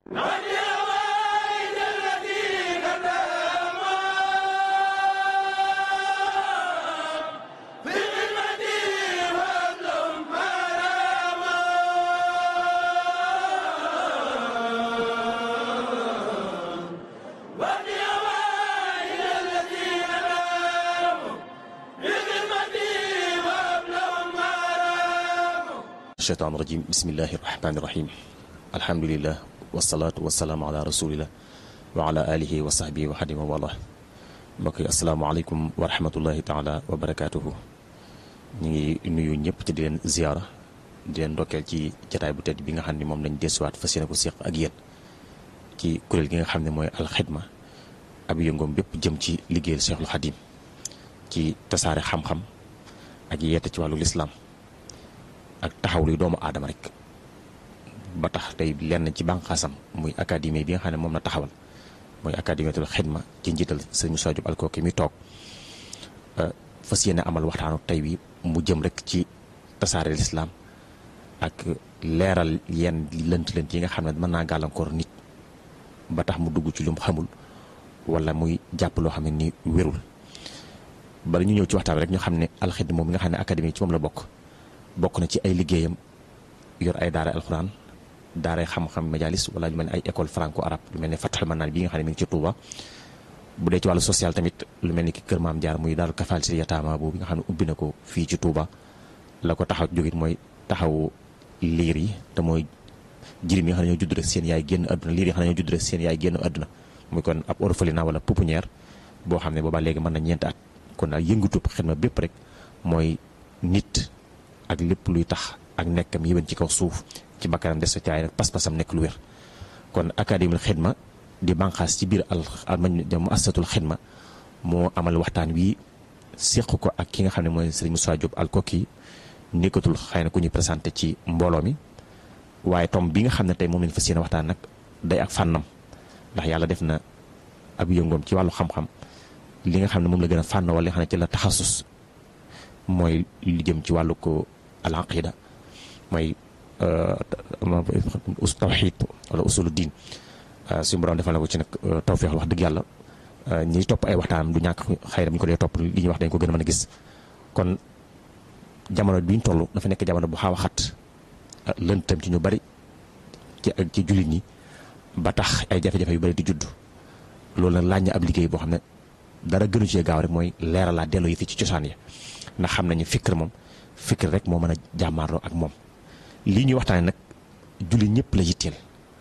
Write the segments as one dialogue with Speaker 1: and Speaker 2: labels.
Speaker 1: shaytaan rajim bismillahi rahmaani rahim alhamdulilah wasalaatu wasalaamu ala rasulillah wa ala alihi wa sahbihi wa xadima wala mbokk yi asalaamaaleykum wa rahmatullahi taala wa barakaatuhu ñu ngi nuyu ñëpp te di leen ziyaara di leen ndokkeel ci jataay bu tedd bi nga xam ne moom lañ desuwaat fas yéene ko séq ak yéen ci kuréel gi nga xam ne mooy alxidma ab yëngoom bépp jëm ci liggéeyal Cheikhul Xadim ci tasaare xam-xam ak yeete ci wàllu lislaam ak taxaw luy doomu aadama rek ba tax tey lenn ci bànqaasam muy académie bi nga xam ne moom la taxawal mooy académietul xidma ci njiital sëñ Moussa Diop Alkoki mi toog fas yéene amal waxtaanu tey wi mu jëm rek ci tasaare lislaam ak leeral yenn lënt lënt yi nga xam ne mën naa gàllankoor nit ba tax mu dugg ci lu mu xamul wala muy jàpp loo xam ne ni wérul bala ñu ñëw ci waxtaan rek ñu xam ne alxidma moom mi nga xam ne académie ci moom la bokk bokk na ci ay liggéeyam yor ay daara alxuraan daaray xam-xam majalis wala lu mel ne ay école franco arabe lu mel ne Fathul Manaan bi nga xam ne mi ngi ci Touba bu dee ci wàllu social tamit lu mel ni ki kër maam jaar muy daaru kafaal si yataama boobu nga xam ne ubbi na ko fii ci Touba la ko taxaw jógit mooy taxaw liir yi te mooy jirim yi nga xam ne ñoo judd rek seen yaay génn àdduna liir yi nga xam ne ñoo judd rek seen yaay génn àdduna muy kon ab orphelinat wala pouponnière boo xam ne boobaa léegi mën na ñeenti at kon daal yëngutub xidma bépp rek mooy nit ak lépp luy tax ak nekkam yéwén ci kaw suuf ci bakkanam des ci ay rek pas-pasam nekk lu wér kon académie xidma di banqaas ci biir al mu asatul xidma moo amal waxtaan wi séq ko ak ki nga xam ne mooy sëriñ Moussa Diop Alkoki nekkatul xëy na ku ñuy présenté ci mbooloo mi waaye tom bi nga xam ne tey moom lañ fas yéene waxtaan nag day ak fànnam ndax yàlla def na ab yëngoom ci wàllu xam-xam li nga xam ne moom la gën a fànn wala li nga xam ne ci la taxasus mooy lu jëm ci wàllu ko al aqida mooy us tawxid wala usulu diin suñu borom defal na ko ci nag tawfeex wax dëgg yàlla ñiy topp ay waxtaanam du ñàkk xëy na ñu ko dee topp li ñuy wax dañ ko gën a mën a gis kon jamono bi ñu toll dafa nekk jamono bu xaaw a xat lëntam ci ñu bari ci ak ci jullit ñi ba tax ay jafe-jafe yu bari di judd loolu nag laaj na ab liggéey boo xam ne dara gënu cee gaaw rek mooy leeralaa delloo yi fi ci cosaan ya ndax xam nañu fikr moom fikr rek moo mën a jàmmaarloo ak moom lii ñuy waxtaane nag julli ñëpp la yitteel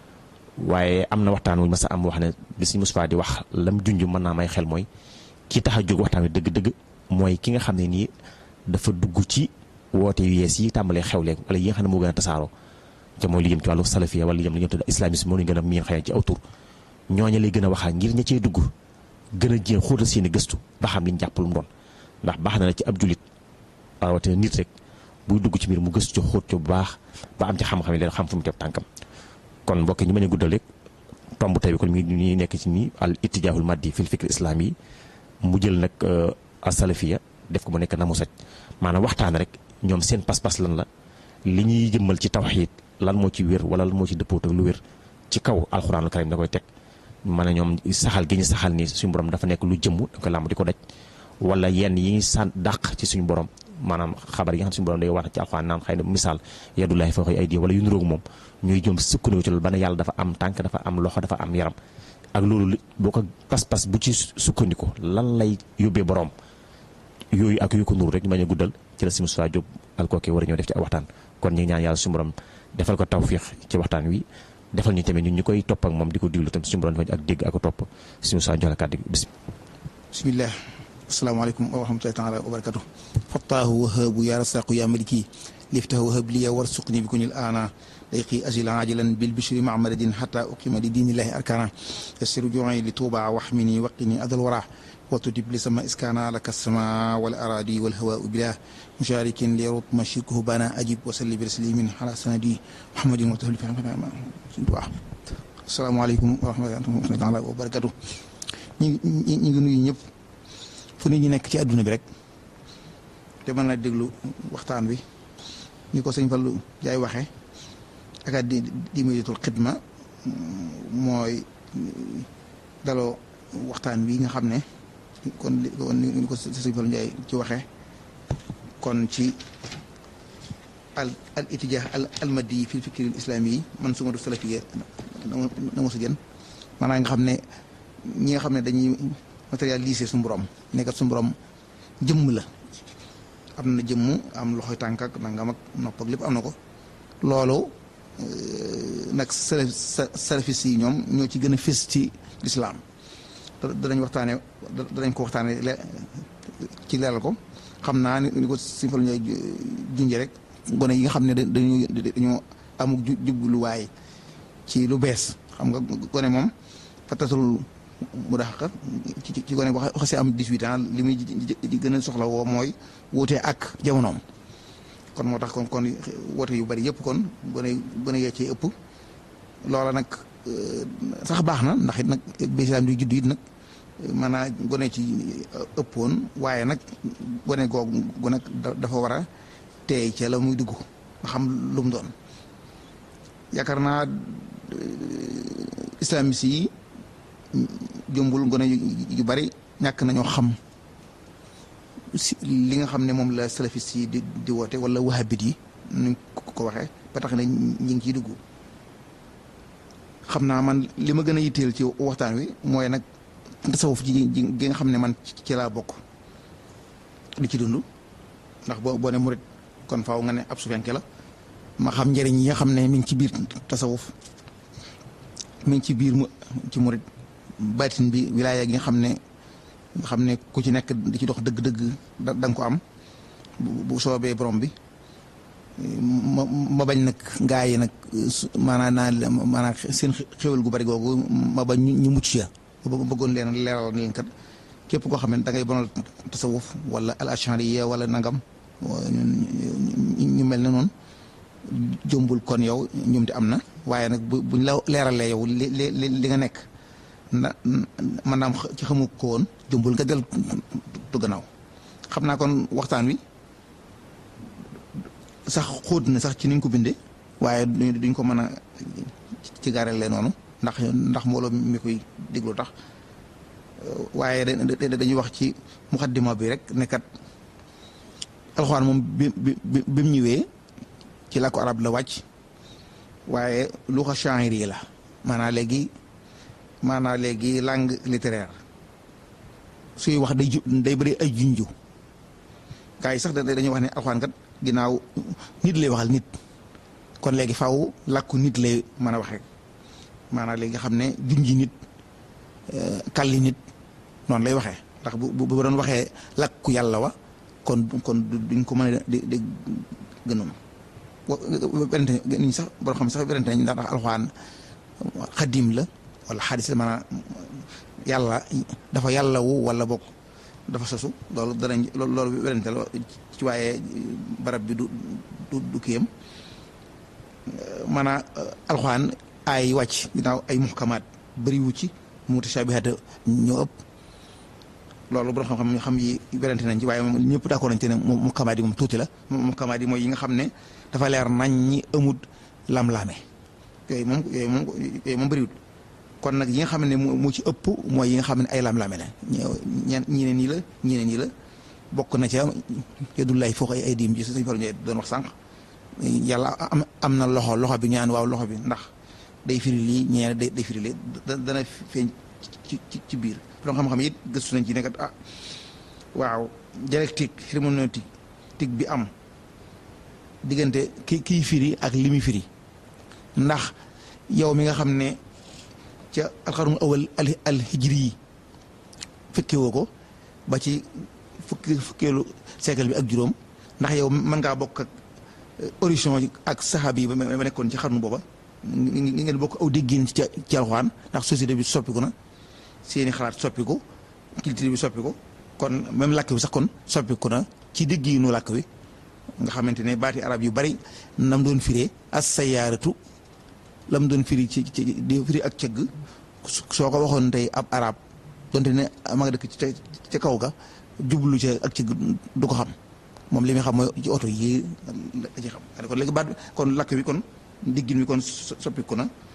Speaker 1: waaye am na waxtaan wuñ ma sa am wax ne bi si Moussa di wax lam junj mën naa may xel mooy ki tax a jóg waxtaan wi dëgg-dëgg mooy ki nga xam ne nii dafa dugg ci woote yu yees yi tàmbalee xewle wala yi nga xam ne moo gën a tasaaroo te mooy li jëm ci wàllu salafiya wala li jëm li jëm tudd islamisme moo ñu gën a miin xëy ci aw tur ñooña lay gën a waxaa ngir ña cey dugg gën a jéem xóotal seen i gëstu ba xam liñ jàpp lu mu doon ndax baax na la ci ab julit rawatina nit rek buy dugg ci mbir mu gëstu ci xóot ci bu baax ba am ci xam-xam yi leen xam fu mu teg tànkam kon mbokk ñu mën a guddal rek tomb tey bi kon mi ñuy nekk ci nii al ittijaahul maddi fil fikr islam yi mu jël nag asalafiya def ko mu nekk na mu saj maanaam waxtaan rek ñoom seen pas-pas lan la li ñuy jëmmal ci tawxiid lan moo ci wér wala lan moo ci dëppoot ak lu wér ci kaw alxuraanul karim da koy teg ma ne ñoom saxal gi ñu saxal ni suñu borom dafa nekk lu jëmm da koy làmb di ko daj wala yenn yi san dàq ci suñu borom maanaam xabar yi nga xam suñu borom day wax ci alxuraan naan xëy na misaal yadullahi fawqa aydi wala yu niroog moom ñuy jëm sukkandiku ci loolu ba ne yàlla dafa am tànk dafa am loxo dafa am yaram ak loolu boo ko pas-pas bu ci sukkandiku lan lay yóbbee borom yooyu ak yu ko nuru rek ñu bañ a guddal ci la si Moussa Diop Alkoki war a ñëw def ci ak waxtaan kon ñu ngi ñaan yàlla suñu borom defal ko tawfiix ci waxtaan wi defal ñu tamit ñun ñu koy topp ak moom di ko diglu tam suñu borom defal ak dégg ak topp si Moussa jox la kàddu gi bis
Speaker 2: bismillah asalaamaaleykum wa rahmatullahi taala wa barakatu fattaahu wahaabu ya rasaqu ya maliki liftahu wahab liya warsuqni bi kunil ana dayqi ajil ajilan bil bishri mamadin xata uqima li diinillahi arkana yassiru ju'i li tuuba waxmini waqini adal wara وتجب لسما إسكانا لك السماء والأراضي والهواء بلا مشارك ليرط مشيكه بنا أجب وسلي برسليم على سندي محمد وتهل في السلام عليكم ورحمة الله تعالى وبركاته ñi ñi ngi nuyu ñëpp fu nit ñi nekk ci àdduna bi rek te mën na déglu waxtaan wi ni ko sëñ Fallu jaay waxee ak di di médiatul xidma mooy daloo waxtaan wi nga xam ne kon li kon ni ko sëñ Fallu Njaay ci waxee kon ci al al itijah al almadi fi fikri al islami yi man suma du salafiyya na ma sa gën maanaam nga xam ne ñi nga xam ne dañuy matérialiser suñu borom nekkat suñu borom jëmm la am na jëmm am loxoy tànk ak nangam ak nopp ak lépp am na ko loolu nag salaf salafis yi ñoom ñoo ci gën a fés ci lislaam danañ waxtaane danañ ko waxtaane ci leeral ko xam naa ni ko Sëñ Fallu Njaay junje rek gone yi nga xam ne dañu dañoo amuk jubluwaay ci lu bees xam nga gone moom fatatul mu dax ci ci gone wax xasee am 18 ans li muy gën a soxla woo mooy wuute ak jamonoom kon moo tax kon kon woote yu bari yëpp kon gone gone yee cee ëpp loola nag sax baax na ndax it nag bislaam di judd it nag maanaam gone ci ëppoon waaye nag gone googu gu nag dafa war a teey ca la muy dugg nga xam lu mu doon yaakaar naa islamiste yi jombul gone yu bari ñàkk nañoo xam si li nga xam ne moom la salafiste yi di di woote wala wahabit yi nuñ ko waxee ba tax ne ñi ngi ciy dugg xam naa man li ma gën a yitteel ci waxtaan wi mooy nag tasawuf ji gi nga xam ne man ci laa bokk di ci dund ndax boo boo ne murit kon faaw nga ne ab sufenke la ma xam njëriñ yi nga xam ne mi ngi ci biir tasawuf mi ngi ci biir mu ci murit baatin bi wilaaya gi nga xam ne nga xam ne ku ci nekk di ci dox dëgg-dëgg da nga ko am bu soobee borom bi ma ma bañ nag gaa yi nag maanaam naa maanaam seen xéwal gu bari googu ma bañ ñu mucc ya bëggoon leen leeral leen kat képp koo xam ne da ngay bonal tasawuf wala al ashariya wala nangam ñu mel ne noonu jombul kon yow ñoom te am na waaye nag bu buñ la leeralee yow li li li nga nekk na maanaam ci xamu ko woon jombul nga del tu gannaaw xam naa kon waxtaan wi sax xóot na sax ci niñ ko bindee waaye duñ ko mën a ci gaarale noonu ndax ndax mbooloo mi koy déglu tax waaye dañuy wax ci muxaddima bi rek nekkat alxuraan moom bi bi bi mu ñëwee ci làkku arab la wàcc waaye luxa sha'iri yi la maanaam léegi maanaam léegi langue littéraire suy wax day ju day bëri ay junju gars yi sax dañuy wax ne alxuraan kat ginnaaw nit lay waxal nit kon léegi faw làkku nit lay mën a waxee maanaam léegi xam ne junji nit kalli nit noonu lay waxee ndax bu bu doon waxee làkku yàlla wa kon kon duñ ko mën a di di gënoon berante niñ sax boo xam sax berante nañ ndax alxuraan xadim la wala xadis la maanaam yàlla dafa yàlla wu wala bokk dafa sosu loolu danañ loolu berante la ci waaye barab bi du du du kiyam maanaam alxuraan ay wàcc ginnaaw ay muhkamaat bëriwu ci mutashabihaat ñoo ëpp loolu borom xam-xam xam yi werante nañ ci waaye moom ñëpp d'accord nañ ci ne muhkamaat yi moom tuuti la muhkamaat yi mooy yi nga xam ne dafa leer nañ ñi amut lam-laame yooyu moom yooyu moom yooyu moom bëriwut kon nag yi nga xam ne mu ci ëpp mooy yi nga xam ne ay lam-laame la ñeen ñi ne nii la ñi ne nii la bokk na ca yadullahi foofu ay ay diim ji suñu Fallu Njaay doon wax sànq yàlla am am na loxo loxo bi ñaan waaw loxo bi ndax day firi lii ñeene day day firi lii dana feeñ ci ci ci biir borom xam-xam it gëstu nañ ci nekkat ah waaw dialectique herméneutique tig bi am diggante ki kiy firi ak li muy firi ndax yow mi nga xam ne ca alxarun awal al al hijri yi fekke woo ko ba ci fukki fukkeelu siècle bi ak juróom ndax yow mën ngaa bokk ak origine ak saxaab yi ba nekkoon ci xarnu booba ngi ngeen bokk aw déggin ci ci alxuraan ndax société bi soppiku na seeni xalaat soppiku culture bi soppiku kon même làkk bi sax kon soppiku na ci dégginu làkk wi nga xamante ne baati arab yu bari nam doon firee as sayaaratu lam doon firi ci ci di firi ak cëgg soo ko waxoon tey ab arab donte ne ma nga dëkk ci ca kaw ga jublu ci ak cëgg du ko xam moom li muy xam mooy ci oto yi la ci xam kon léegi baat kon làkk bi kon diggin bi kon soppiku na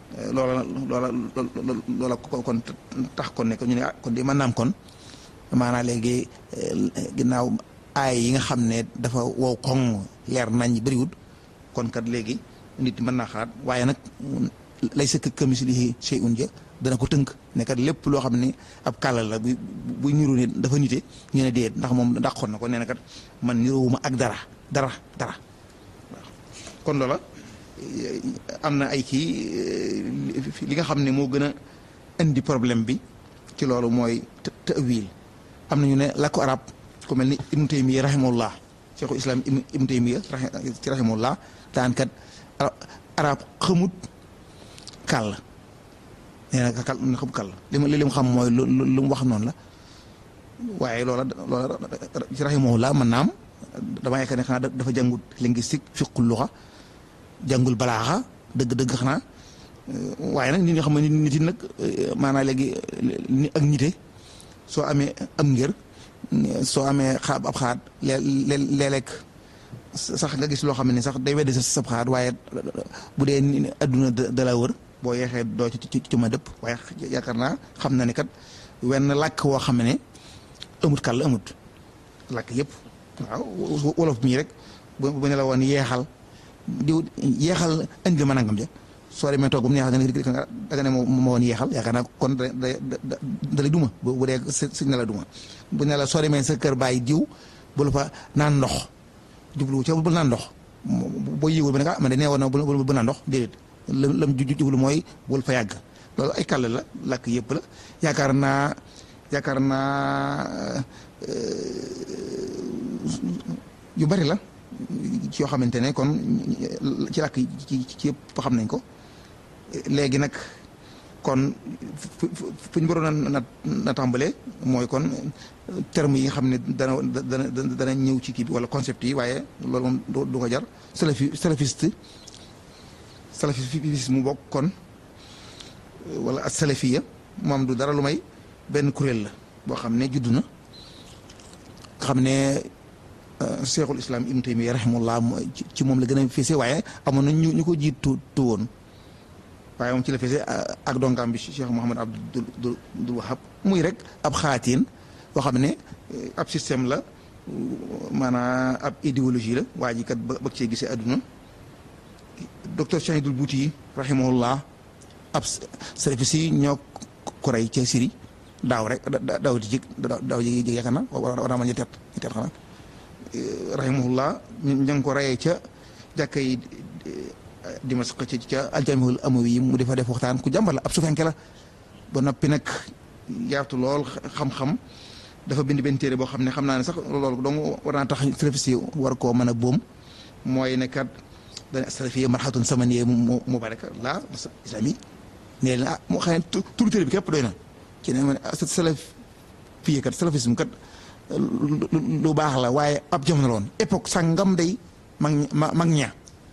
Speaker 2: loola loola loola kon tax kon ne ñu ne ah kon di mën naam kon maanaam léegi ginnaaw aay yi nga xam ne dafa wow koŋ leer nañ bëriwut kon kat léegi nit mën naa xalaat waaye nag lay sa kamislihi shay'un ja dana ko tënk ne kat lépp loo xam ne ab kàllal la bu bu niru ne dafa nite ñu ne déet ndax moom dàqoon na ko nee na kat man niroowuma ak dara dara dara waaw kon loola am na ay kii li nga xam ne moo gën a indi problème bi ci loolu mooy ta'wil am na ñu ne làkku arab ku mel ni ibnu taymiya rahimahullah cheikhul islam ibnu taymiya ci rahimahullah daan kat arab xamut kàll nee na kàll na xamut kàll li ma li mu xam mooy lu lu mu wax noonu la waaye loola loola ci rahimahullah man naam dama yaakaar ne xanaa dafa jàngut linguistique fiqul luxa jàngul balaaxa dëgg-dëgg xanaa waaye nag nit ñi xam ne nit yi nag maanaam léegi ni ak nite soo amee am ngir soo amee xaab ab xaat léeg-léeg sax nga gis loo xam ne sax day weddi sa sab xaat waaye bu dee adduna da la wër boo yeexee doo ci ci ma dëpp waaye yaakaar naa xam na ne kat wenn làkk woo xam ne amut kàll amut làkk yëpp waaw wolof mii rek bu ne la woon yeexal diw yeexal indi ma nangam ja soo demee toog bu mu neexal nga da nga ne ma woon yeexal yaakaar naa kon da da da lay duma bu dee sëñ na la duma bu ne la soo demee sa kër bàyyi diw bu la fa naan ndox jublu ca bu naan ndox boo yëgul ba ne ah man de nee woon na bu naan ndox déedéet lam lam jublu mooy bul fa yàgg loolu ay kàll la làkk yëpp la yaakaar naa yaakaar naa yu bari la ci yoo xamante ne kon ci làkk ci ci yëpp xam nañ ko léegi nag kon fu ñu waroon a na tàmbalee mooy kon terme yi nga xam ne dana dana dana ñëw ci kii bi wala concept yi waaye loolu moom du ko jar salafi salafiste salafiste mu bokk kon wala as salafiya moom du dara lu may benn kuréel la boo xam ne juddu na nga xam ne cheikhul islam ibnu taymiya rahimahullah ci moom la gën a fese waaye amoon na ñu ñu ko jiitu tu woon waaye moom ci la fese ak dongaam bi cheikh Mouhamad Abdul Abdul Wahab muy rek ab xaatiin boo xam ne ab système la maanaam ab idéologie la waa ji kat ba bëgg cee gisee àdduna docteur Chahidul Bouti rahimahullah ab salafis yi ñoo ko rey ca Syrie daaw rek daaw di jig daaw ji jig yaakaar na war naa ma ñetti at ñetti at xanaa rahimahullah ña ngi ko reyee ca jàkka yi Dimasq ci ca aljamihul amawi yi mu defa def waxtaan ku jàmbar la ab sufenke la ba noppi nag yaatu lool xam-xam dafa bind benn téere boo xam ne xam naa ne sax loolu dong war naa tax salafis yi war koo mën a boom mooy ne kat dana salafiyya marhatun samaniyya mu mubaraka la islami nee na ah moo xam ne turu téere bi képp doy na ci ne ma salafiyya kat salafisme kat lu baax la waaye ab jamono la woon époque sangam day mag ña mag ña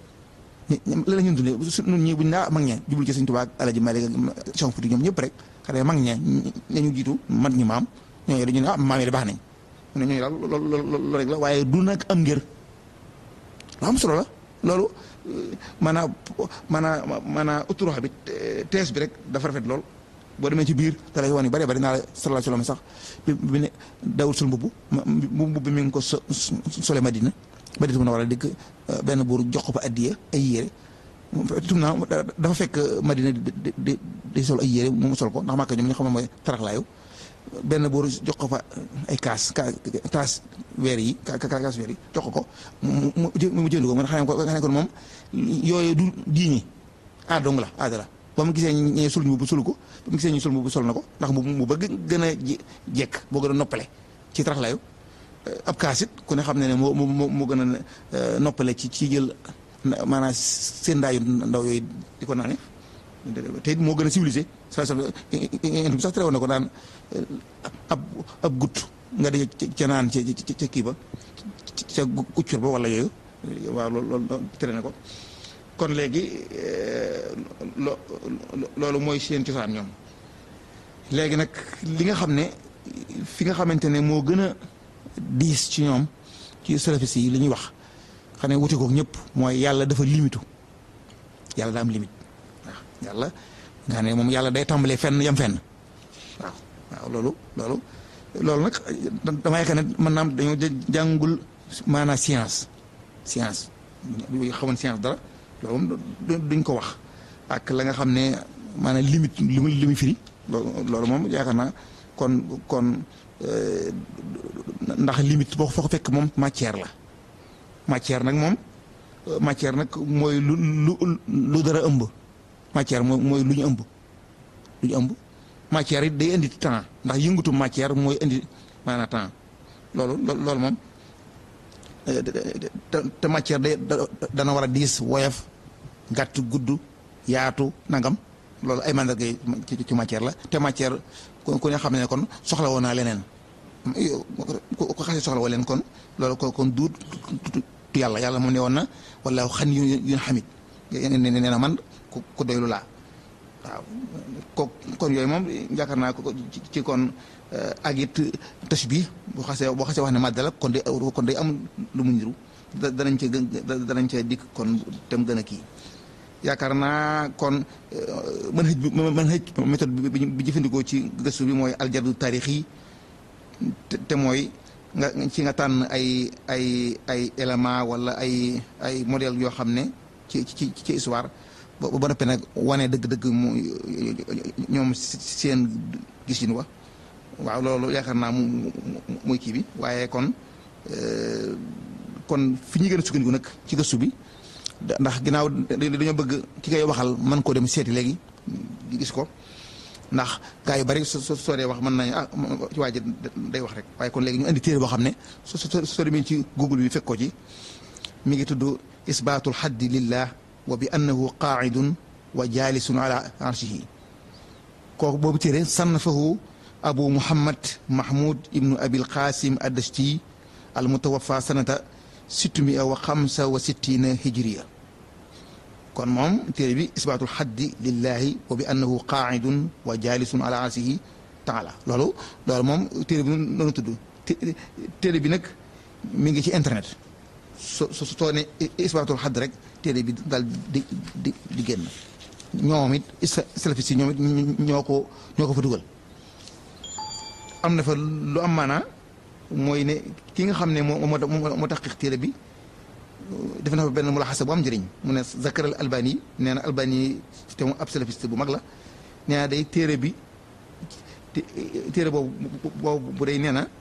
Speaker 2: la la ñun dundee nun ñi buñ naa mag ña jublu ci Sëñ Tuubaa ak Alaaji Maalik ak Cheikh Fuuti ñoom ñëpp rek xale mag ña ñu jiitu mat ñi maam ñooñu dañu ne ah maam yi de baax nañ mu ne ñooñu daal loolu loolu rek la waaye du nag am ngir lu am solo la loolu maanaam maanaam maanaam autoroute bi tees bi rek dafa rafet lool boo demee ci biir da lay wan yu bari bari naa la sallallahu alayhi wa sallam sax bi bi ne dawul sul mbubb mbubb bi mi ngi ko so sole Madina Madina mun a war a dikk benn buur jox ko fa addiya ay yére tum naa dafa fekk Madina di di di sol ay yére mu sol ko ndax Màkka ñoom ñu xam ne mooy taraxlaayu benn buur jox ko fa ay kaas kaas weer yi kaas weer yi jox ko ko mu mu jënd ko man xam ko nga ne ko moom yooyu du diini aadong la aada la ba mu gisee ñee sul ñu bu sul ko ba mu gisee ñu sul bu sol na ko ndax mu mu bëgg gën a jekk boo gën a noppale ci taraxlaayu ab kaasit ku ne xam ne ne moo moo moo gën a noppale ci ci jël maanaam seen ndaayu ndaw yooyu di ko naane te moo gën a civilisé sa sa bi sax tere woon na ko daan ab ab gut nga di ca naan ca ca kii ba ca uccur ba wala yooyu waaw loolu loolu tere na ko kon léegi lo loolu mooy seen cosaan ñoom léegi nag li nga xam ne fi nga xamante ne moo gën a diis ci ñoom ci salafis yi li ñuy wax xam ne wute kook ñëpp mooy yàlla dafa limitu yàlla daa am limite waaw yàlla nga xam ne moom yàlla day tàmbalee fenn yam fenn waaw waaw loolu loolu loolu nag dama yaakaar ne mën naam dañoo jàngul maanaam science science bu xamoon science dara loolu moom duñ ko wax ak la nga xam ne maanaam limite li mu li mu firi loolu moom yaakaar naa kon kon ndax limite boo foo ko fekk moom matière la matière nag moom matière nag mooy lu lu lu dara ëmb matière mooy mooy lu ñu ëmb lu ñu ëmb matière it day indi temps ndax yëngatu matière mooy indi maanaam temps loolu loolu moom te matière day dana war a diis woyof gàtt gudd yaatu nangam loolu ay mandarga ci ci matière la te matière ku ne xam ne kon soxla woon naa leneen ko xasee soxla woo leen kon loolu ko kon duut yàlla yàlla moom ne woon na wala xan yu yu xamit nee na man ku doylu laa waaw ko kon yooyu moom yaakaar naa ko ci kon ak it tës bi boo xasee boo xasee wax ne màddala kon day kon day am lu mu niru danañ ca danañ ca dikk kon tem gën a kii yaakaar naa kon mën xëj bi mën xëj méthode bi jëfandikoo ci gëstu bi mooy aljadu taarix yi te mooy nga ci nga tànn ay ay ay élément wala ay ay modèle yoo xam ne ci ci ci histoire ba ba noppee nag wane dëgg-dëgg mu ñoom seen gisin wa waaw loolu yaakaar naa mu muy kii bi waaye kon kon fi ñu gën a sukkandiku nag ci gëstu bi ndax ginnaaw dañoo bëgg ki koy waxal mën koo dem seeti léegi gis ko ndax gaa yu bari soo soo dee wax mën nañu ah ci waa ji day wax rek waaye kon léegi ñu indi téere boo xam ne soo soo demee ci google bi fekk ko ci mi ngi tudd isbaatul xaddi lillah wa bi annahu qaaidun wa jaalisun ala arshihi kooku boobu téere sannafahu abu muhammad mahmud ibnu abil qasim addashti al mutawafa sanata sittumia wa xamsa wa sittina hijriya kon moom téere bi isbaatul xaddi lillahi wa bi annahu qaaidun wa jaalisun ala arsihi taala loolu loolu moom téere bi noonu tudd téere bi nag mi ngi ci internet so soo ne isbaatul xadd rek téere bi daal di di di génn ñoom it salafis yi ñoom it ñoo ko ñoo ko fa dugal am na fa lu am maanaa mooy ne ki nga xam ne moo moo moo tax téere bi def na fa benn mulaxasa bu am njëriñ mu ne Zakar al Albani nee na Albani te mu ab salafiste bu mag la nee na day téere bi téere boobu boobu bu day nee na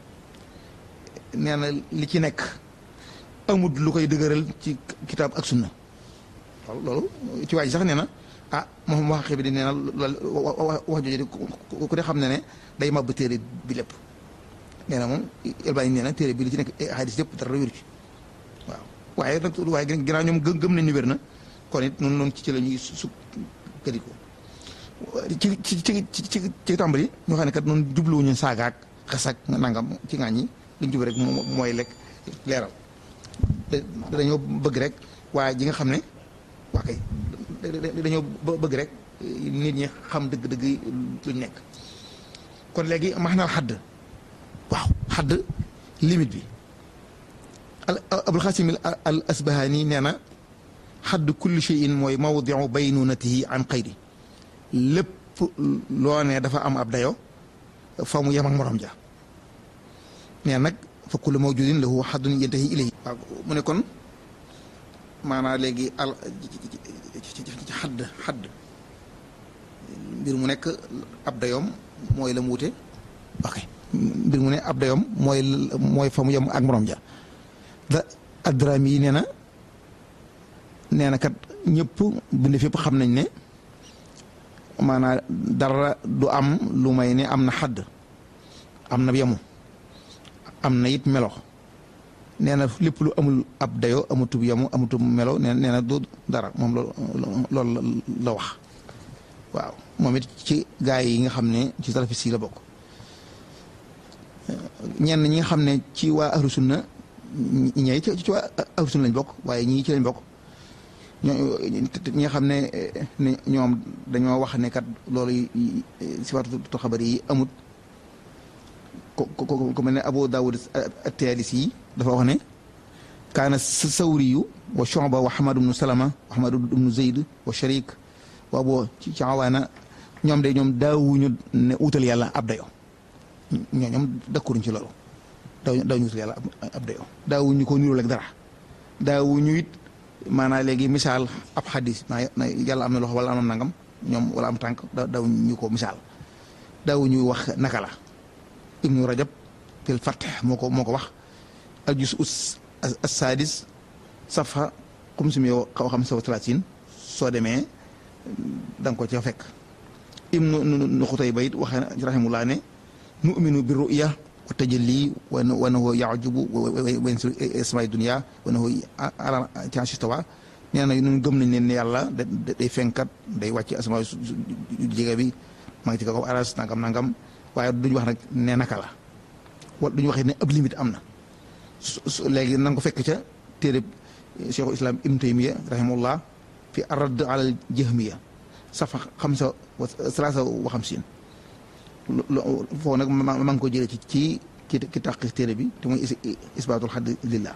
Speaker 2: nee na li ci nekk amut lu koy dëgëral ci kitaab ak sunna loolu ci waa ji sax nee na ah moom wax bi di nee na wax jooju ku de xam ne ne day màbb téere bi lépp nee na moom Albani nee na téere bi li ci nekk hadis lépp dara wéru ci waaw waaye nag waaye ginnaaw ñoom gëm nañ ni wér na kon it noonu noonu ci ci la ñuy sukkandiku ci ci ci ci ci tàmbali ñoo xam ne kat noonu jubluwuñu saagaak xasak nangam ci ngaañ ñi li ñu jub rek mooy lekk leeral dañoo bëgg rek waaye ji nga xam ne waa kay dañoo bëgg rek nit ñi xam dëgg-dëgg luñ nekk kon léegi max naal xadd waaw xadd limite bi abul xasim al asbahani nee na xadd kulli cheyin mooy mawdiu baynunatihi an xayri lépp loo ne dafa am ab dayo fa mu yem ak morom ja nee nag fa kullu mawjudin lahu xaddun yantahi ilayhi waaw mu ne kon maanaa léegi al ci xadd xadd mbir mu nekk ab dayoom mooy la mu wute ok mbir mu ne ab dayoom mooy mooy fa mu yem ak morom ja da adrami yi nee na nee na kat ñëpp bind fépp xam nañ ne maanaa dara du am lu may ne am na xadd am na yemu am na it melo nee na lépp lu amul ab dayo amutub yemu amutub melo nee nee na du dara moom loolu la wax waaw moom it ci gaay yi nga xam ne ci salafis yi la bokk ñenn ñi nga xam ne ci waa ahlu sunna ñooy ci waa ahlu sunna lañ bokk waaye ñii ci lañ bokk ñoo ñi nga xam ne ñoom dañoo wax ne kat loolu sifaatu xabar yi amut ko ko ko mel ne Abu Daawud at-Tayaalisi yi dafa wax ne kaana sawriyu wa Shu'ba wa Hamad ibnu Salama wa Hamad ibnu Zayd wa Sharik waaw boo ci ci awaana ñoom de ñoom daawuñu ne utal yàlla ab dayo ñoo ñoom dakkuruñ ci loolu daaw daawuñu utal yàlla ab dayo daawuñu ko niróo ak dara daawuñu it maanaam léegi misaal ab xadis na yàlla am na loxo wala am na nangam ñoom wala am tànk daawuñu ko misaal daawuñu wax naka la ibnu rajab fil fath moo ko moo ko wax al jus us as-sadis safa xum sumi yow xaw xam sawa talatin soo demee da nga ko ca fekk ibnu nu xutay bayit waxee rahimullah ne nu'minu bi ru'ya wa tajalli wa nahu ya'jubu wa yansiru isma'i dunya wa nahu ala tiastawa nee na ñun gëm nañ leen ne yàlla day fenkat day wàcc asamaa jege bi maa ngi ci kaw aras nangam nangam waaye duñu wax nag ne naka la wala duñu waxee ne ab limite am na su léegi na nga ko fekk ca téere cheikhul islam ibn taymiya rahimahullah fi arad alal jahmiya safa xamsa wa salaasa wa xamsin foofu nag ma ngi ko jëlee ci ci ki ki tàq téere bi te muy isbaatul xadd lillah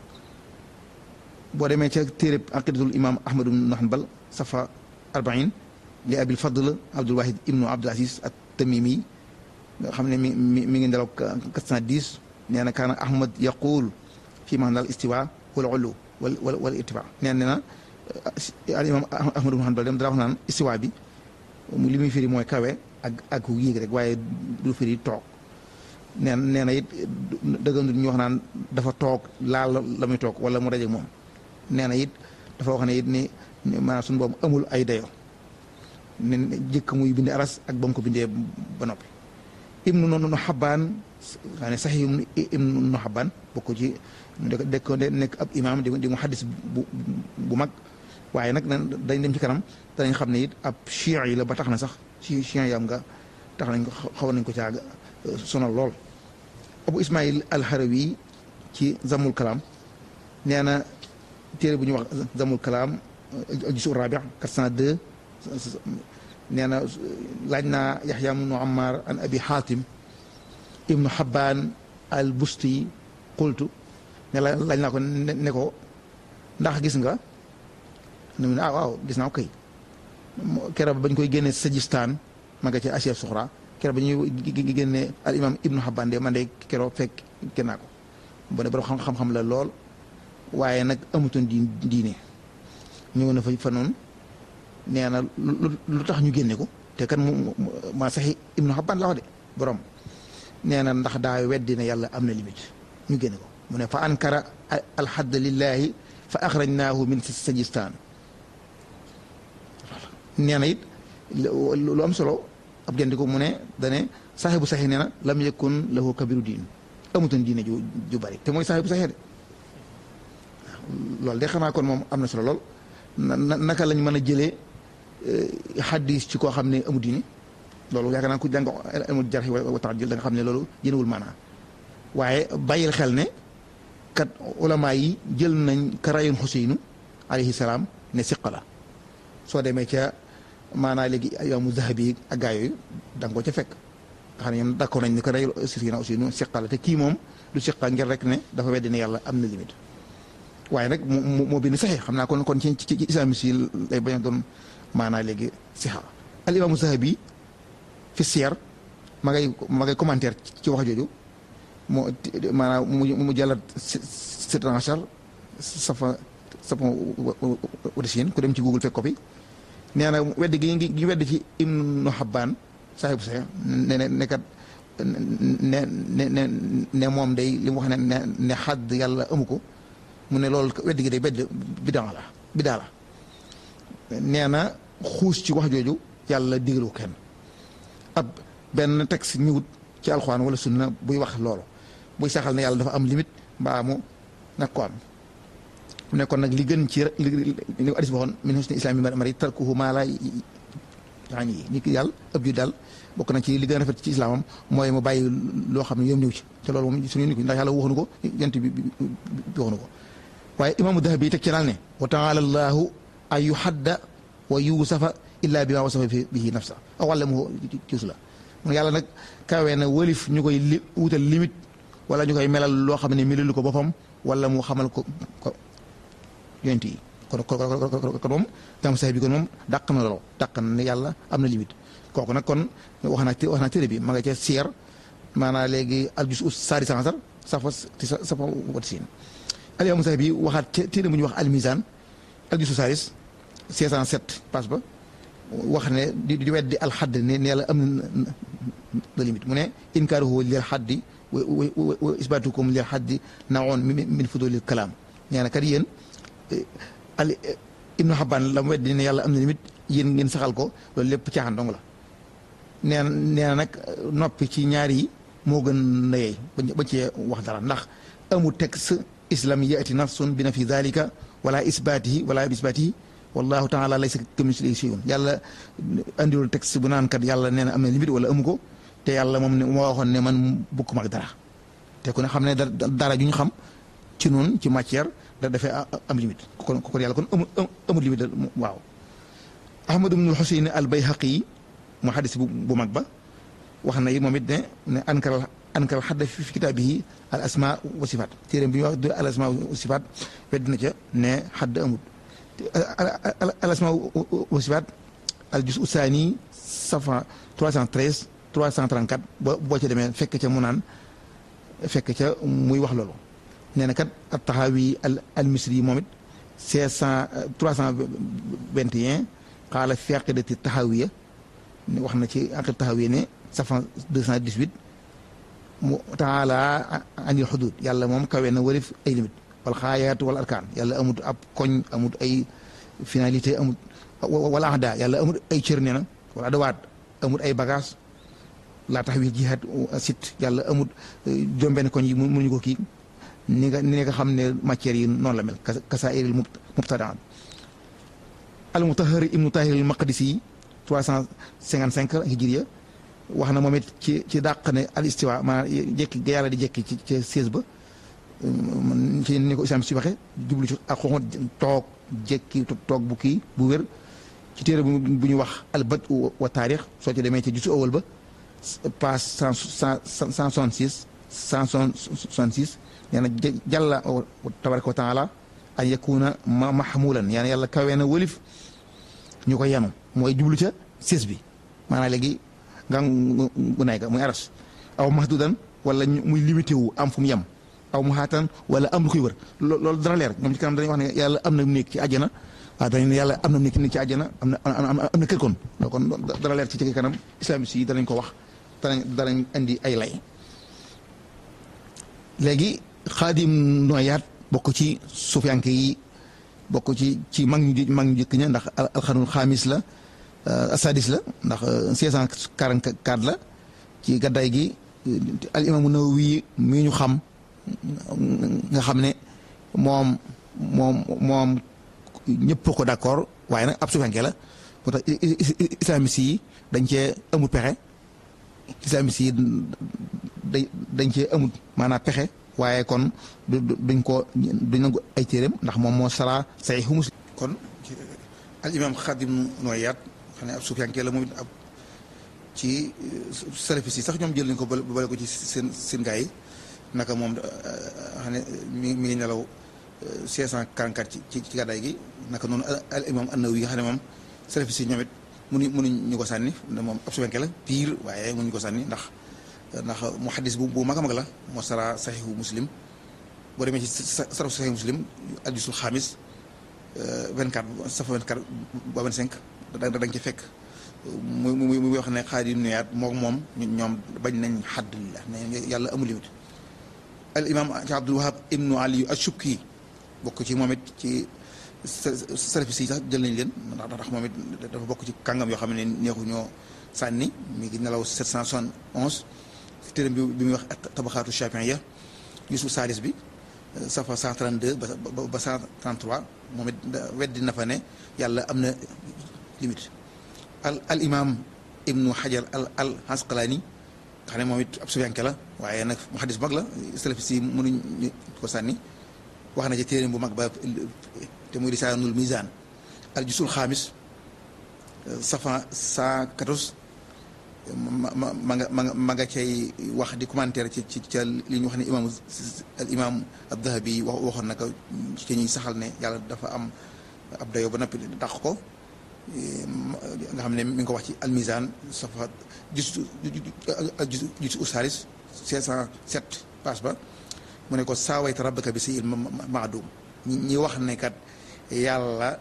Speaker 2: boo demee ca téere aqidatul imam ahmad ibn hanbal safa arbain li abil fadl abdul wahid ibnu abdul aziz at tamimi nga xam ne mi mi mi ngi ndelaw quatre cent dix nee na kaana ahmad yaqul fi maanaal istiwa wal ulu wal wal wal ittiba nee na al imam ahmad ibn hanbal dem dara wax naan istiwa bi li muy firi mooy kawe ak ak yéeg rek waaye du firi toog nee nee na it dëggandu ñu wax naan dafa toog laal la muy toog wala mu daje moom nee na it dafa wax ne it ni maanaam suñu boobu amul ay dayo ne jëkk muy bindi aras ak ba mu ko bindee ba noppi ibnu noonu xabaan daa ne sax ibnu no xabaan bokk ci dek ko nekk ab imaam di di mu xaddis bu bu mag waaye nag dañ dem ci kanam danañ xam ne it ab chiites yi la ba tax na sax ci chiites yam nga tax nañ ko xaw nañ ko caag sonal lool abu ismail alxarawi ci zamul kalaam nee na téere bu ñuy wax zamul kalaam jusu rabi 402 nee na laaj naa yaxya ibnu ammar an abi xaatim ibnu xabaan al busti qultu ne la laaj naa ko ne ko ndax gis nga ne mu ne ah waaw gis naa ko kay keroog bañ koy génne sajistaan ma nga ci asiya suxra keroog ba ñuy génne al imam ibnu xabaan de man de keroog fekk kenn naa ko bu ne borom xam-xam la lool waaye nag amutoon di diine ñëw na fa fa noonu nee na lu tax ñu génne ko te kan mu ma saxi ibnu xabaan la wax de borom nee na ndax daa weddi ne yàlla am na limite ñu génne ko mu ne fa ankara alxadd lillahi fa axrajnaahu min sajistaan nee na it lu am solo ab gendiku mu ne dane saaxibu saxi nee na lam yakun lahu kabiru diin amutoon diine ju ju bari te mooy saaxibu saxi de loolu de xanaa kon moom am na solo lool naka lañ mën a jëlee xaddis ci koo xam ne amu diine loolu yaakaar naa ku jàng amul jarx wa taadil da nga xam ne loolu jënewul maanaa waaye bàyyil xel ne kat ulama yi jël nañ karayoon xuseynu alayhi salaam ne siqa la soo demee ca maanaa léegi imaamu zahabi ak gaa yooyu da nga ko ca fekk nga xam ne ñoom d'accord nañ ne karayoon sirina xuseynu siqa la te kii moom du siqa ngir rek ne dafa weddi ne yàlla am na limite waaye nag moo moo bind saxee xam naa kon kon ci ci islamiste yi lay bañ a doon maanaa léegi sixa al imaamu zahabi fi siyar ma ngay ma ngay commentaire ci wax jooju moo maanaam mu mu jàllat sept achar safa safa wadisin ku dem ci google fekk ko fi nee na wedd gi gi wedd ci ibnu xabbaan saaxibu saxe ne ne nekkat ne ne ne moom day li mu wax ne ne ne xadd yàlla amu ko mu ne loolu wedd gi day bedd bidaa la bidaa la nee na xuus ci wax jooju yàlla digalu kenn ab benn texte ñëwut ci alxuraan wala sunna buy wax loolu buy saxal ne yàlla dafa am limite mbaa mu nag ko am mu ne kon nag li gën ci li li addis waxoon min husni islaami mari tarkuhu maa la yaani yi nit ki yàlla ëpp ju daal bokk na ci li gën a rafet ci islaamam mooy mu bàyyi loo xam ne yoom ñëw ci te loolu moom suñu nit ki ndax yàlla waxuñu ko yent bi waxuñu ko waaye imaamu dahabi teg ci naal ne wa taala allahu an yuhadda wa yuusafa illa bi ma wasafa bihi nafsa aw allamahu cius la mun yàlla nag kawee na wëlif ñu koy li wutal limite wala ñu koy melal loo xam ne melalu ko boppam wala mu xamal ko ko yonent yi kon kon moom imam Sahibi bi kon moom dàq na loolu dàq na ne yàlla am na limite kooku nag kon wax naa wax naa téere bi ma nga ca siyer maanaam léegi aljus us saari sansar safa safa wat siin al imam Sahibi bi waxaat ca téere bu ñuy wax al mizan aljusu saaris 607 passe ba wax ne di di weddi alxadd ne ne yàlla am na limite mu ne inkaaruhu lil xaddi wa isbaatukum lil xaddi naoon min fudulil kalaam nee na kat yéen al ibnu xabbaan la mu weddi ne yàlla am na limite yéen ngeen saxal ko loolu lépp caaxaan dong la nee na nee na nag noppi ci ñaar yi moo gën na yeey ba cee wax dara ndax amul texte islam yaati nafsun bi na fi dalika wala isbaatihi wala isbaatihi wallahu taala laysa kamislihi shay'un yàlla andiwul texte bu naan kat yàlla nee na am na limite wala amu ko te yàlla moom ne moo waxoon ne man bukk mag dara te ku ne xam ne dara ju ñu xam ci noonu ci matière da dafay am limite kon kon yàlla kon amul amul limite waaw ahmad ibnul xuseyn al bayhaqi mu xadis bu mag ba wax na yi moom it ne ne ankal ankal xadda fi kitaabihi al asma wa sifaat téere bi ñuy wax al asma wa sifaat wedd na ca ne xadd amul al asma wa sifaat al jus usaani safa 313 334 boo boo ca demee fekk ca mu naan fekk ca muy wax loolu nee na kat at taxawi al al misri yi moom it 500 321 xaala fi aqidati taxawiya wax na ci aqid taxawiya ne safa 218 mu taala anil xudud yàlla moom kawe na warif ay limite wal xaayaatu wal arkaan yàlla amut ab koñ amut ay finalité amut wala ahda yàlla amut ay cër nee na wala adawaat amut ay bagage laa tax wi jihaad sit yàlla amut jombenn koñ yi mënuñu ko kii ni nga ni nga xam ne matières yi noonu la mel kasaa'iril mubtadaat al mutahhar ibnu tahir al maqdisi yi 355 hijriya wax na moom it ci ci dàq ne al istiwa maanaam jekki ga yàlla di jekki ci ca sées ba ci ni ko islam si waxe jublu ci ak xoxot toog jekki toog bu kii bu wér ci téere bu ñu wax al bad wa taarix soo ci demee ci jusu awal ba page cent cent soixante six cent soixante six nee na jàlla tabaraka wa taala an yakuna mahmulan yaa yàlla kawee na wëlif ñu ko yanu mooy jublu ca sées bi maanaam léegi nga gu nay ga muy aras aw mahdudan wala muy limité wu am fu mu yem aw mu xaatan wala am lu koy wër loolu dana leer ñoom ci kanam dañuy wax ne yàlla am na nekk ci àjjana waaw dañu ne yàlla am na nekk ci àjjana am na am na kër kon kon dana leer ci ci kanam islamiste yi danañ ko wax danañ danañ indi ay lay léegi xaadim nooyaat bokk ci sufiyanke yi bokk ci ci mag ñu mag ñu jëkk ña ndax alxanul xaamis la asadis la ndax 644 la ci gaddaay gi al imaamu nawawi mi ñu xam nga xam ne moom moom moom ñëpp ko d'accord waaye nag ab sufiyanke la moo tax islamiste yi dañ cee amul pexe islamiste yi dañ dañ cee amul maanaam pexe waaye kon duñ ko duñ nangu ay téeréem ndax moom moo sara saxiixu muslim kon al imam xadim nooyaat xam ne ab sufiyanke la moom it ab ci salafis yi sax ñoom jël nañ ko bale ko ci seen seen gaa yi naka moom xam ne mi mi ngi nelaw 544 ci ci gàddaay gi naka noonu al imam an-Nawawi yi nga xam ne moom salafis yi ñoom it mënuñ mënuñ ñu ko sànni moom ab sufiyanke la pire waaye mënuñ ko sànni ndax ndax muhaddis bu bu mag a mag la moo sara saxiixu muslim boo demee ci sarafu saxiixu muslim addisul xaamis 24 safa 24 ba 25 da da nga ci fekk muy muy muy wax ne xaadi nuyaat moom moom ñoom bañ nañ xadd la ne yàlla amul limite al imam ci Abdul Wahab ibnu Ali ashukki bokk ci moom it ci salafis yi sax jël nañ leen ndax ndax moom it dafa bokk ci kàngam yoo xam ne neexu ñoo sànni mi ngi nelaw 771 téeram bi bi muy wax tabaxaatu chafiya yusuf salis bi safa 132 ba ba 133 moom it weddi na fa ne yàlla am na limite al al imam ibnu hajar al al asqalaani nga xam ne moom it ab sufiyanke la waaye nag mu xadis bu mag la salafis yi mënuñ ko sànni wax na ci téeram bu mag ba te muy risaanul mizan al jusul xaamis safa 114 ma ma ma nga ma nga ma nga cay wax di commentaire ci ci ca li ñu wax ne imaam al imaam ad-Dahabi wax waxoon na ko ci ñuy saxal ne yàlla dafa am ab dayoo ba noppi dàq ko nga xam ne mi ngi ko wax ci almizan safa justu justu usaris cinq cent sept page ba mu ne ko saawayta rabbaka bi si il maadum ñi wax ne kat yàlla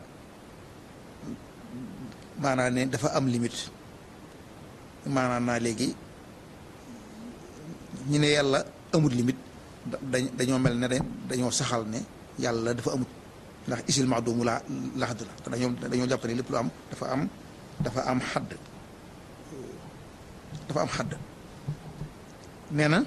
Speaker 2: maanaam ne dafa am limite maanaam naa léegi ñu ne yàlla amut limite dañ dañoo mel ne dañoo saxal ne yàlla dafa amut ndax isil maadumu laa la xadd la dañoo dañoo jàpp ne lépp lu am dafa am dafa am xadd dafa am xadd nee na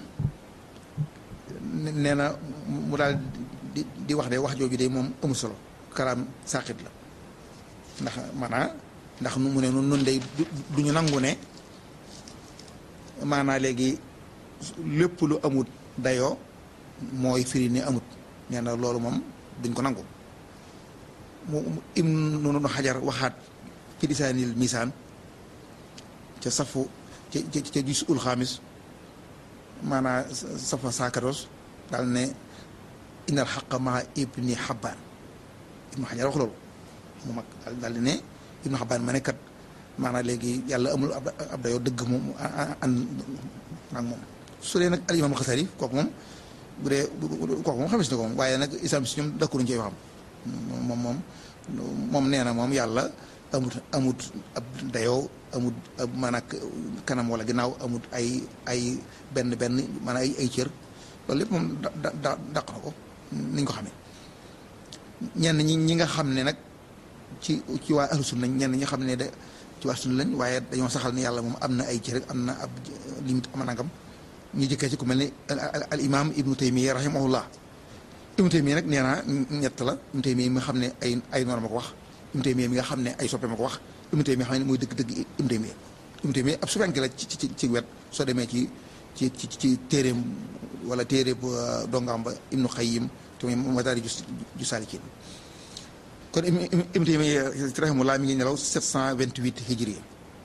Speaker 2: nee na mu daal di di wax de wax jooju de moom amul solo karaam saqit la ndax maanaa ndax mu ne nun nun day du ñu nangu ne maanaa léegi lépp lu amut dayoo mooy firi ne amut nee na loolu moom duñ ko nangu mu im noonu xajar waxaat ci lisaanil misaan ca safu ca ca gis ul xaamis maanaa safa saakaros daal ne innal xaqa maa ibni xabbaan ibnu xajar wax loolu mu mag daal di ne ibnu xabbaan ma ne kat maanaa léegi yàlla amul ab dayoo dëgg moom ànd ak moom su dee nag al imaam xasari kooku moom bu dee kooku moom xamis na ko moom waaye nag islam si ñoom dakkuruñ ci waxam moom moom moom nee na moom yàlla amut amut ab dayoo amut ab maanaam kanam wala ginnaaw amut ay ay benn benn maanaam ay ay cër loolu lépp moom da da dàq na ko niñ ko xamee ñenn ñi ñi nga xam ne nag ci ci waa ahlu sunna ñenn ñi xam ne de ci waa sunna lañ waaye dañoo saxal ne yàlla moom am na ay cër am na ab limite am nangam ñu jëkkee ci ku mel ni al imam ibnu taymiya rahimahullah ibnu taymiya nag nee naa ñett la ibnu taymiya mi nga xam ne ay ay noor ma ko wax ibnu taymiya mi nga xam ne ay soppe ma ko wax ibnu taymiya xam ne mooy dëgg-dëgg ibnu taymiya ibnu taymiya ab sufanke la ci ci ci wet soo demee ci ci ci ci téeréem wala téere bu dongaam ba ibnu xayim te muy madaari ju ju saalikin kon ibnu taymiya rahimahullah mi ngi nelaw 728 hijri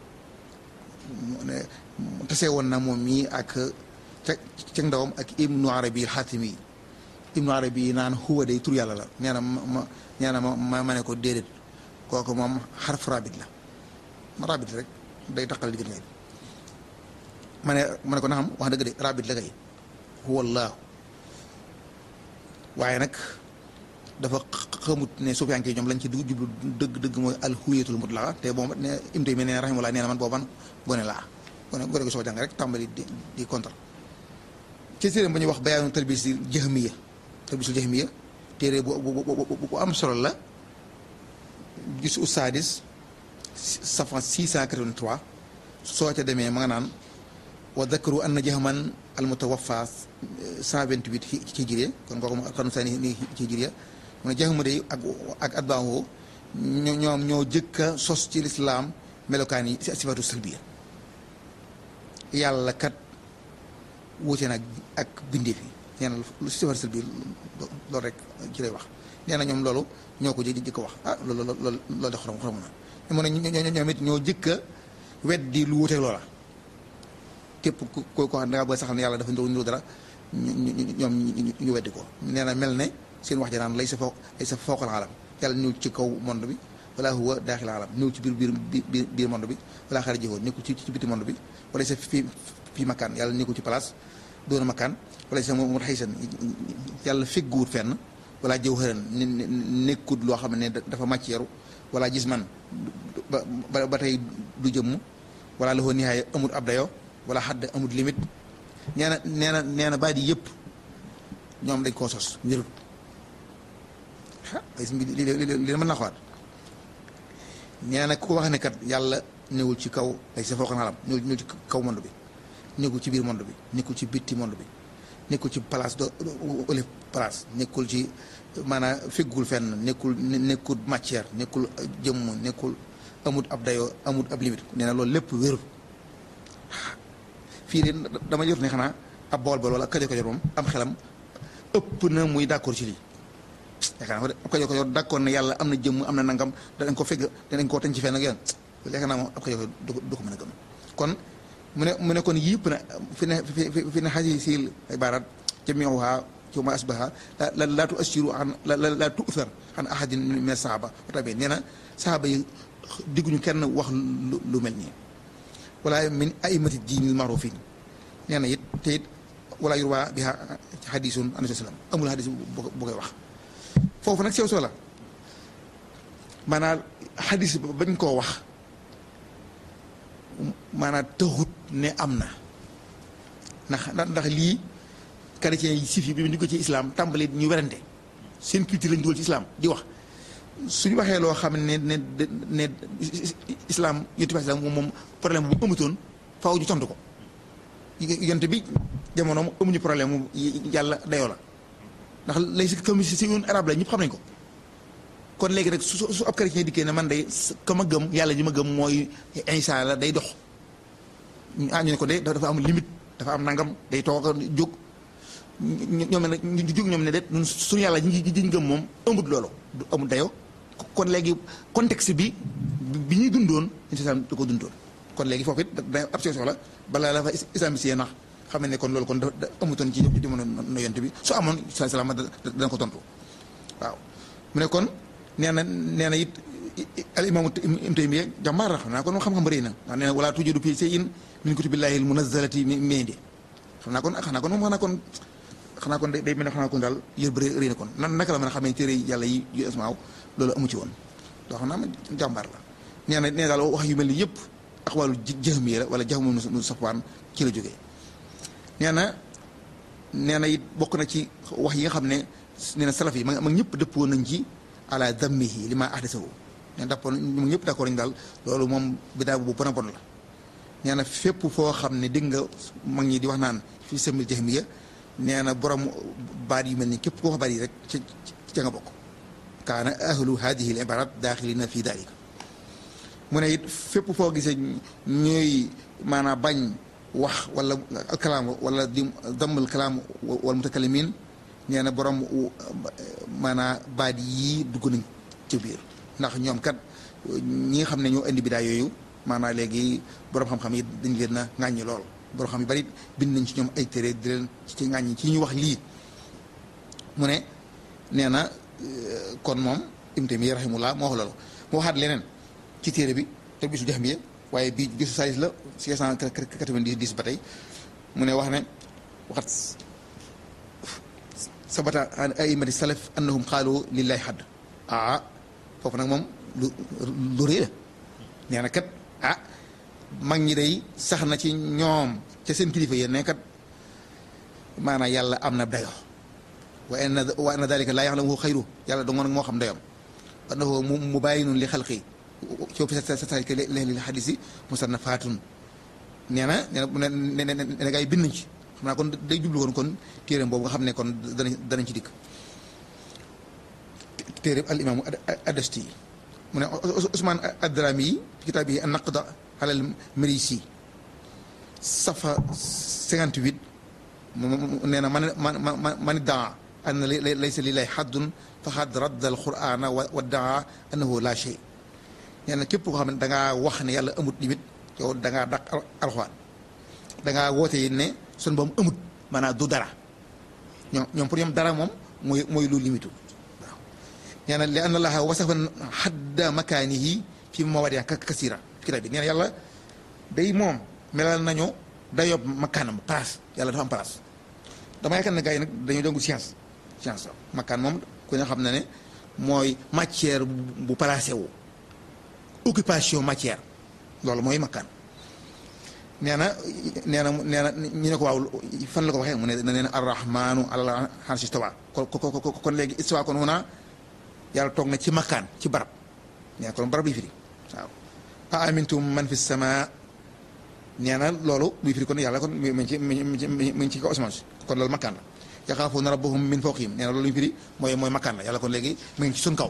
Speaker 2: tase woon na moom mii ak ca ca ndawam ak ibnu arabi xaatimi ibnu arabi naan huwa day tur yàlla la nee na ma nee na ma ma ne ko déedéet kooku moom xarf rabit la rabit rek day taqal diggante ngay ma ne ma ne ko naxam wax dëgg de rabit la kay huwa allahu waaye nag dafa xamut ne sufiyanke ñoom lañ ci dugg jublu dëgg dëgg mooy alhuwiyatul mutlaqa te boobu ne imtay mi ne rahimullah nee na man booban gone laa gone gone ko soo jàng rek tàmbali di di contre ci téere ba ñuy wax bayaanu talbisil jahmiya talbisul jahmiya téere bu bu am solo la gis ustaadis safan 683 soo ca demee ma nga naan wa dakaru anna jahman al mutawaffa 128 ci hijriya kon kooku xarnu saani ni ci hijriya mu ne jahmu day ak ak atbaahu ñoom ñoo jëkka sos ci lislaam melokaan yi sifatu salbiya yàlla kat wuute nag ak bindeef yi nee na lu sifatu salbiya loolu rek ci lay wax nee na ñoom loolu ñoo ko jë jëkk wax ah loolu loolu loolu de xorom xorom na mu ne ñoom it ñoo jëkka weddi lu wuuteeg loola képp ku ko xam ne da nga bëgg saxal ne yàlla dafa ndox niru dara ñoom ñu weddi ko nee na mel ne seen wax ja naan lay sa foo lay sa fooqal alam yàlla ñëw ci kaw monde bi wala huwa daaxil alam ñëw ci biir biir biir biir monde bi wala xara jëfoo nekkul ci ci biti monde bi wala sa fii fii makkaan yàlla nekkul ci place doona makkaan wala sa mu xaysan yàlla fegguwut fenn wala jëw xëran nekkut loo xam ne dafa màcc yaru wala gis man ba ba tey du jëmm wala la ko nihaaya amul ab dayo wala xadd amul limite nee na nee na nee na baat yi yëpp ñoom dañ koo sos wérut ah li li mën naa xawaat nee na ku ko wax ne kat yàlla newul ci kaw ay sa fooxan xalam newul newul ci kaw monde bi nekkul ci biir monde bi nekkul ci bitti monde bi nekkul ci place do ole place nekkul ci maanaam feggul fenn nekkul nekkul matière nekkul jëmm nekkul amut ab dayoo amut ab limite nee na loolu lépp wérut fii de dama jot ne xanaa ab bool bool wala kajo kajo moom am xelam ëpp na muy d'accord ci lii yaakaar naa ab kajo kajo d'accord ne yàlla am na jëmm am na nangam danañ ko fegg danañ koo teñ ci fenn ak yoon yaakaar naa moom ab kajo kajo du ko mën a gëm kon mu ne mu ne kon yëpp na fi ne fi ne xasi sil ibarat jamiuha ci ma asbaha la laa tu assiru an la laa tu'thar an ahadin min saaba tabi nee na saaba yi digguñu kenn wax lu mel nii wala min aimati diinil marufin nee na it te it wala yurwa biha xadisun an sallam amul xadis bu koy wax foofu nag sew soo la maanaam xadis bañ koo wax maanaam taxut ne am na ndax ndax lii chrétien yi sif yi bi ñu ko ci islam tàmbali ñu werante seen culture lañ dugal ci islam di wax suñu waxee loo xam ne ne ne islam yonent bi islam moom moom problème bu amutoon faaw ñu tontu ko yonent bi jamonoom amuñu problème mu yàlla dayoo la ndax lay si comme si un arabe la ñëpp xam nañ ko kon léegi rek su su ab chrétien dikkee ne man day ka ma gëm yàlla ji ma gëm mooy Isa la day dox ah ñu ne ko de dafa am limite dafa am nangam day toog jóg ñoom ne ñu jóg ñoom ne de suñu yàlla ji ñu gëm moom ëmbut loolu du amul dayoo kon léegi contexte bi bi ñuy dundoon islam da ko dundoon kon léegi foofu it da ab soxla balaa la fa islamisé nax xam ne kon loolu kon da amutoon ci jamono no yonte bi su amoon sa salaam dana ko tontu waaw mu ne kon nee na nee na it al imaamu Ibnu Taymiyya jàmbaar la xam naa kon moom xam-xam bëri na ndax nee na wala tujudu fii shay'in min kutubillahi al munazzalati min indi xam naa kon xanaa kon moom xanaa kon xanaa kon day mel ne xanaa kon daal yër bëri rëy na kon nan naka la mën a xamee téere yàlla yi yu asmaaw loolu amu ci woon doo xam naa ma jàmbaar la nee na nee daal wax yu mel ni yëpp axwaalu jahmiya la wala jahmu nu safwaan ci la jógee nee na nee na it bokk na ci wax yi nga xam ne nee na salaf yi ma ma ñëpp dëppoo nañ ci ala dammihi li ma ahdasahu nee na dàppoon ñu ñëpp d'accord nañ daal loolu moom bidaa bu bon a bon la nee na fépp foo xam ne dégg nga mag ñi di wax naan fi semil jahmiya nee na borom baat yu mel ni képp koo xabaar yi rek ca ca nga bokk kaana ahlu hadihi al ibarat daaxilina fi dalika mu ne it fépp foo gisee ñooy maanaam bañ wax wala kalaam wala di dammul kalaam wal mutakalimin nee na borom maanaam baat yii dugg nañ ca biir ndax ñoom kat ñi nga xam ne ñoo indi bidaa yooyu maanaam léegi borom xam-xam yi dañ leen a ŋàññi lool borom xam yu bari bind nañ ci ñoom ay téere di leen ci ŋàññi ci ñu wax lii mu ne nee na kon moom Ibnu Taymiyya rahimahullah moo wax loolu moo waxaat leneen ci téere bi te bisu jax bi waaye bii gisu salis la 690 ba tey mu ne wax ne waxat sabata an aimati salaf annahum qaalu lillahi xadd ah foofu nag moom lu lu rëy la nee na kat ah mag ñi day sax na ci ñoom ca seen kilifa yéen ne kat maanaam yàlla am na dayo wa anna wa anna dalika laa yaxlamuhu xayru yàlla dongo nag moo xam dayoom annahu mubaayinun li xalqi coo fi sa sa ke leel xadis yi musannafaatun nee na nee na ne ne gaa yi bind nañ ci xam naa kon day jublu woon kon téeréem boobu nga xam ne kon danañ danañ ci dikk téeréem al imaamu adasti mu ne Ousmane Adrami yi kitaab yi an naqda alal Marisi safa 58 nee na man man man daa anna laysa lillahi xaddun faqad radda al qur'ana wa daa annahu la shay nee na képp koo xam ne da ngaa wax ne yàlla amut limite yow da ngaa daq alxuraan da ngaa woote yi ne sun boom amut maanaam du dara ñoom ñoom pour ñoom dara moom mooy mooy lu limitu waaw nee na li anna allaha wasafa xadda makaanihi fi mawaadi'a kasira kitaab bi nee na yàlla day moom melal nañu dayob makaanam place yàlla dafa am place dama yaakaar ne gars yi nag dañoo jàngu science science makaan moom ku nga xam ne ne mooy matière bu placé wu occupation matière loolu mooy makkaan nee na nee na nee na ñu ne ko waaw fan la ko waxee mu ne nee na arrahmanu ala arshi istawa kon kon léegi istawa kon huna yàlla toog na ci makkaan ci barab nee na kon barab yi firi waaw a amintum man fi sama nee na loolu buy firi kon yàlla kon mi ngi ci mi ngi ci kaw asamaan si kon loolu makkaan la yaxaafuuna rabbahum min fawqihim nee na loolu ñu firi mooy mooy makkaan la yàlla kon léegi mi ngi ci sun kaw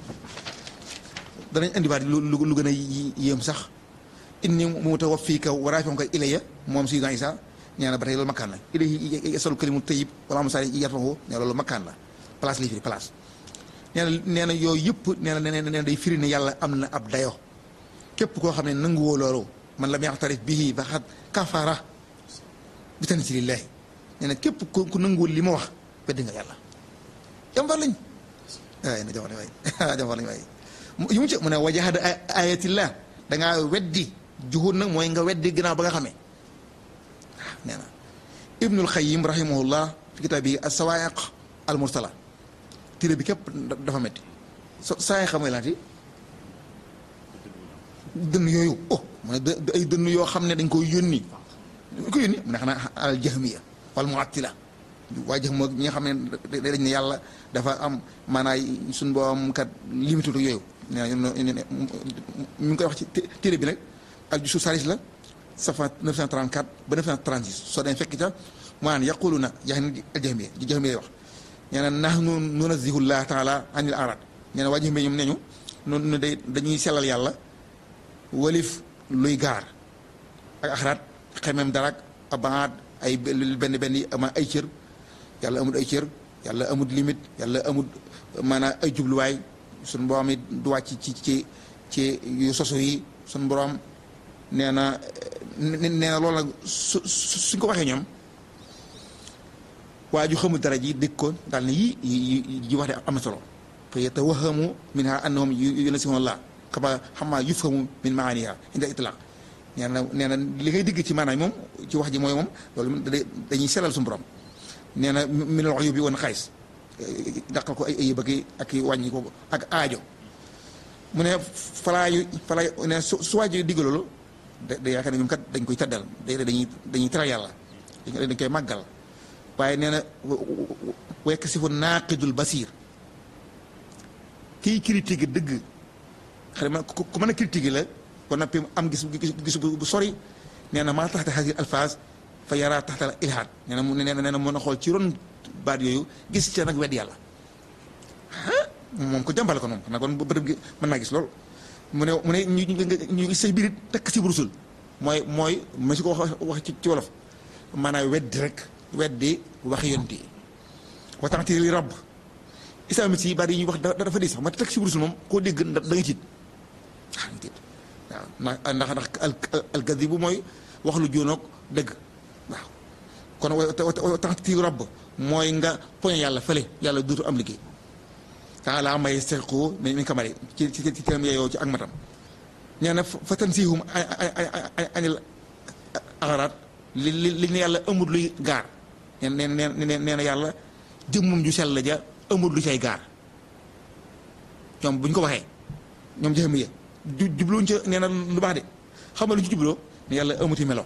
Speaker 2: danañ indiwaat lu lu gën a yéem sax inni mutawaffiika wa raafi'uka ilayya moom Sayyidina Isa nee na ba tey loolu makkaan la ilayhi yasalu kalimu tayyib wala am saa yarfahu nee loolu makkaan la place lay firi place. nee na nee na yooyu yëpp nee na nee na day firi ne yàlla am na ab dayo képp koo xam ne nanguwoo loolu man lam yaxtarif bihi faqad kafara bi tanzilillahi nee na képp ku nanguwul li ma wax weddi nga yàlla jàmbar lañ waay na jàmbar lañ waay jàmbar lañ waay yu mu ci mu ne wajahada ayatillah dangaa weddi juhud nag mooy nga weddi ginnaaw ba nga xamee waaw nee na ibnul xayim rahimahullah fi kitaab bi as-sawaa'iq al mursala téere bi képp dafa metti so saa xam nga laati dënn yooyu oh mu ne ay dënn yoo xam ne dañ koy yónni dañ ko yónni mu ne xanaa al jahmiya wal mu'attila waa jëx moo ñi nga xam ne dañ ne yàlla dafa am maanaam suñu boom kat limité yooyu nee na mi ngi koy wax ci téere bi nag al jusu salis la safa 934 ba 936 soo demee fekk ca maanaam yaquluna jax al jahmiya ji jahmiya wax nee na nahnu nunazzihu llah taala anil arad nee na waa jahmiya ñoom neñu noonu day dañuy sellal yàlla walif luy gaar ak axaraat xemem darak abaat ay benn benn ama ay cër yàlla amul ay cër yàlla amul limite yàlla amul maanaam ay jubluwaay suñu borom it du wàcc ci ci ci yu sosu yi suñu borom nee na nee na loolu nag su suñ ko waxee ñoom waa ju xamul dara ji dégg ko daal ne yii yi wax de am na solo fa yatawahamu minha annahum yunasihuna Allah xama xamaa yufhamu min maaniha inda itlaq nee na nee na li ngay digg ci maanaam moom ci wax ji mooy moom loolu dañuy selal suñu borom nee na minal uyubi wan xays daqal ko ay ayib ak ak wàññi ko ak aajo mu ne falaa yu falaa ne su su waaj digg loolu da da yaakaar ne ñoom kat dañ koy taddal day dañuy dañuy teral yàlla dañ koy màggal waaye nee na wekk si fu naaqidul basir kiy critique dëgg xam ne ku mën a critique la kon nag am gis gis bu sori nee na maa taxta hadi alphase fa yaraa taxta la ilhaad nee na mu nee na mën a xool ci ron baat yooyu gis ca nag wedd yàlla moom ko jàmbale ko moom xanaa kon bërëb gi mën naa gis loolu mu ne mu ne ñu ñu gis say birit takk si brusul mooy mooy ma si ko wax wax ci wolof maanaam weddi rek weddi wax yonti wa taxti li rabb islamit yi baat yi ñuy wax dafa di sax ma takk si brusul moom koo dégg da nga tiit ah nga tiit waaw ndax ndax ndax alkadi bu mooy wax lu jóonoog dëgg waaw kon wa taxti rabb mooy nga poñe yàlla fële yàlla duutu am liggéey taala may sequ mi mi kamari ci ci ci teram yeyoo ci ak matam nee na fa tansihum anil axaraat li li li ne yàlla amul luy gaar neen neen neen nee na yàlla jëmmum ju sell ja amul lu cay gaar ñoom bu ñu ko waxee ñoom jëxam ye ju jubluñ ca nee na lu baax de xam nga lu ci jubloo ne yàlla amuti melo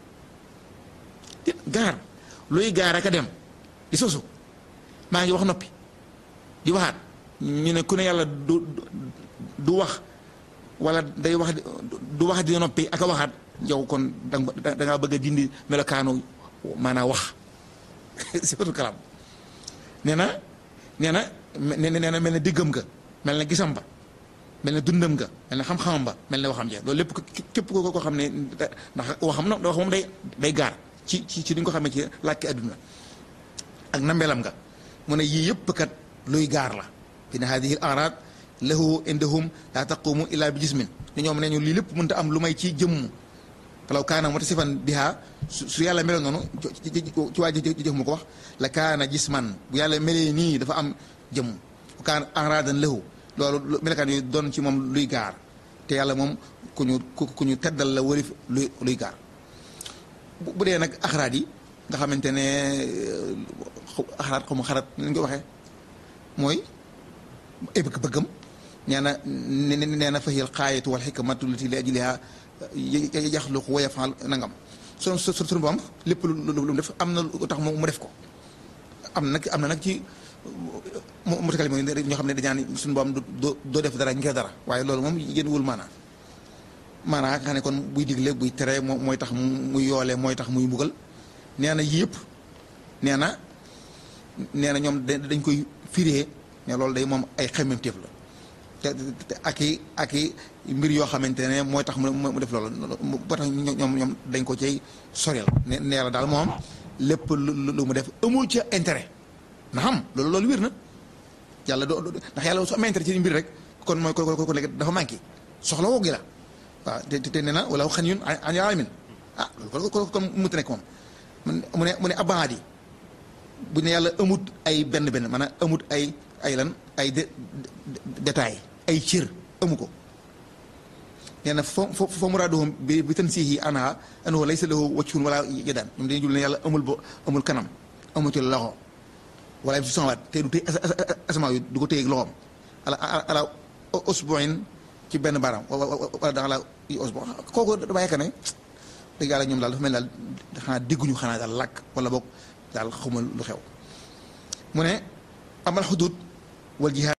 Speaker 2: gaar luy gaar ak a dem di sosu maa ngi wax noppi di waxaat ñu ne ku ne yàlla du du wax wala day wax du wax di noppi ak a waxaat yow kon da ngaa bëgg a dindi melokaanu maanaam wax sifatul kalaam nee na nee na nee na mel na diggam nga mel na gisam ba mel na dundam nga mel na xam-xamam ba mel na waxam ja loolu lépp képp ko ko xam ne ndax waxam na wax moom day day gaar ci ci ci li nga ko xamee ci làkki adduna ak nambelam nga mu ne yii yëpp kat luy gaar la fi ne hadihi al arad lahu indahum la taqumu illa bi jismin ni ñoom ne ñu lii lépp mënta am lu may ci jëmm falaw kaana mutasifan biha su yàlla meloon noonu ci waa ji jëf mu ko wax la kaana jisman bu yàlla melee nii dafa am jëmm bu kaana aradan lahu loolu melekaan yooyu doon ci moom luy gaar te yàlla moom ku ñu ku ñu teddal la wërif luy luy gaar bu dee nag axaraat yi nga xamante ne axaraat xamu xarat ni ñu ko waxee mooy ay bëgg-bëggam nee na nee na fahiyal xaayatu wal xikmatu lati li ajliha yaxluqu wa yafal nangam su su suñu boom lépp lu lu def am na lu tax mu def ko am nag am na nag ci mu takal mooy ñoo xam ne dañaan suñu boom doo doo def dara ngir dara waaye loolu moom yéen wul maanaa maanaa nga xam ne kon buy digle buy tere mooy tax muy yoole mooy tax muy mbugal nee na yii yëpp nee na nee na ñoom dañ koy firee ne loolu day moom ay xemmemteef la te ak i ak i mbir yoo xamante ne mooy tax mu def loolu ba tax ñoom ñoom dañ ko cay soreel ne nee la daal moom lépp lu mu def amul ca intérêt na xam loolu loolu wér na yàlla doo ndax yàlla su amee intérêt ci mbir rek kon mooy ko ko léegi dafa manqué soxla woo gi la waaw te te nee na wala xan yun an yaalamin ah loolu kon kon mu nekk moom mu ne mu ne abaat yi bu ne yàlla amut ay benn benn maanaam amut ay ay lan ay dé détail ay cër amu ko nee na fo fo fo muraaduhum bi bi tansiihi anha annahu laysa lahu wajhun wala yadaan ñoom dañuy jul ne yàlla amul bo amul kanam amuti loxo wala fi samawaat te du téy asamaa yu du ko téye loxoom ala ala usbuin ci benn baaraam wala da la usbu kooku dama yaakaar ne dëgg yàlla ñoom daal dafa mel daal xanaa dégguñu xanaa daal làkk wala boog daal xamul lu xew mu ne amal xudud wal jihaad